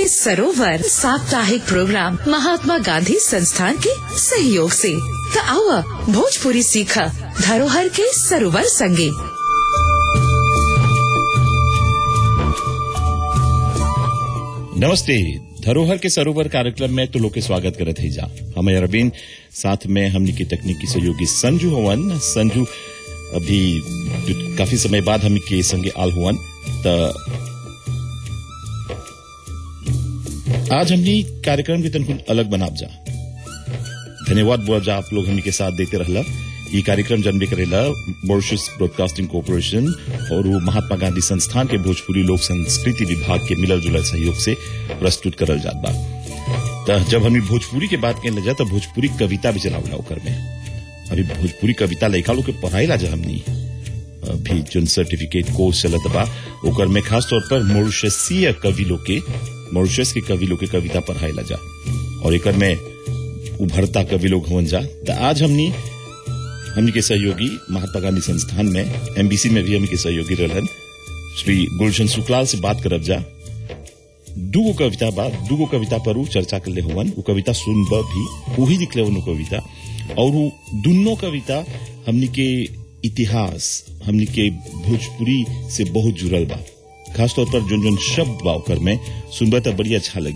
के सरोवर साप्ताहिक प्रोग्राम महात्मा गांधी संस्थान के सहयोग से त आवा भोजपुरी सीखा धरोहर के सरोवर संगे नमस्ते धरोहर के सरोवर कार्यक्रम में तो लोग के स्वागत करत है जा हमें अरविंद साथ में हमने की तकनीकी सहयोगी संजू हवन संजू अभी जो काफी समय बाद हम के संगे आल हुवन त आज हमने कार्यक्रम के तनकुन अलग बनाब जा धन्यवाद बोल जा आप लोग हमने के साथ देते रहला ये कार्यक्रम जन्म करेला मॉरिशस ब्रॉडकास्टिंग कॉरपोरेशन और वो महात्मा गांधी संस्थान के भोजपुरी लोक संस्कृति विभाग के मिलल जुलल सहयोग से प्रस्तुत करल जात बा त जब हमनी भोजपुरी के बात कहने जा तो भोजपुरी कविता भी चलावला ओकर में अभी भोजपुरी कविता लइका लोग के पढ़ाईला जा हमनी अभी जोन सर्टिफिकेट कोर्स चलत बा ओकर में खास तौर पर मॉरिशसीय कवि लोग के मॉरिशस के कवि लोग के कविता पढ़ाईला जा और एकर में उभरता कवि लोग हवन जा त आज हमनी हमनी के सहयोगी महात्मा गांधी संस्थान में एमबीसी में भी हमनी के सहयोगी रहलन श्री गुलशन सुकलाल से बात करब जा दूगो कविता बा दूगो कविता पर उ चर्चा कर ले हुवन उ कविता सुनब भी वही निकले उन कविता और उ दुनो कविता हमनी के इतिहास हमनी के भोजपुरी से बहुत जुड़ल बा खासतौर पर जोन जोन शब्द बा ओकर में सुनब त बड़ी अच्छा लगी